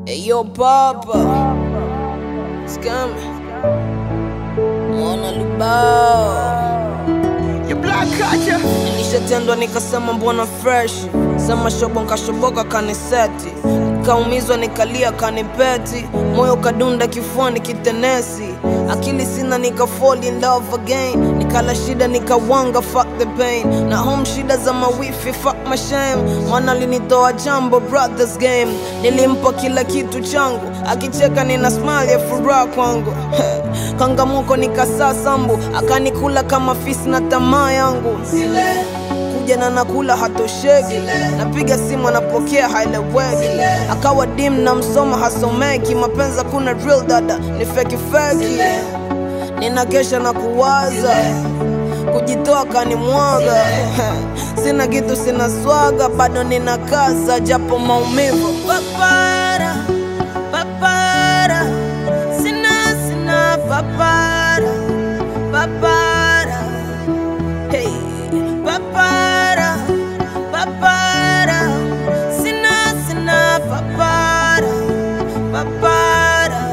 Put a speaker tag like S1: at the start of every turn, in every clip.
S1: Hey, yo, Papa. Scammy. Mwana Lubao.
S2: You black culture.
S1: Nilishatendwa nikasema mbona fresh sema shobo nkashoboka kaniseti kaumizwa nikalia kanipeti moyo kadunda kifuani kitenesi akili sina nika fall in love again nikala shida nikawanga fuck the pain na home shida za mawifi fuck my shame mwana alinitoa jambo brothers game nilimpa kila kitu changu akicheka nina smile ya furaha kwangu kangamuko nikasaa sambu akanikula kama fisi na tamaa yangu kuja na nakula hatosheki napiga simu anapokea haeleweki akawa dim na msoma hasomeki mapenzi kuna real dada ni feki feki nina kesha na kuwaza kujitoa kanimwaga sina kitu sina swaga bado nina kaza japo maumivu papara papara sina sina papara papara hey papara papara sina sina papara papara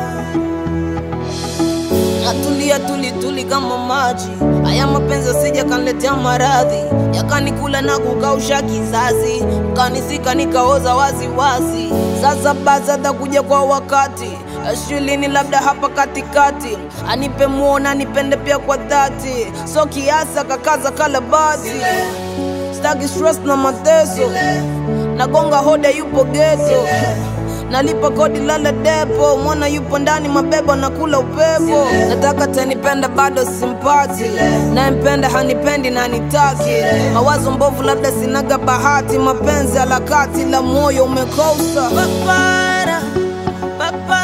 S1: natulia tuli tuli kama maji haya mapenzi asija kanletea maradhi yakanikula na kukausha kizazi kanisika nikaoza wazi wazi sasa basi atakuja kwa wakati shulini labda hapa katikati anipe muona anipende pia kwa dhati so kiasi akakaza kalabati staki stress na mateso nagonga hoda yupo geto nalipa kodi lala depo mwana yupo ndani mabebo nakula upepo nataka tanipenda bado simpati nayempenda hanipendi na nitaki mawazo mbovu labda sinaga bahati mapenzi alakati la moyo umekosa papara, papara.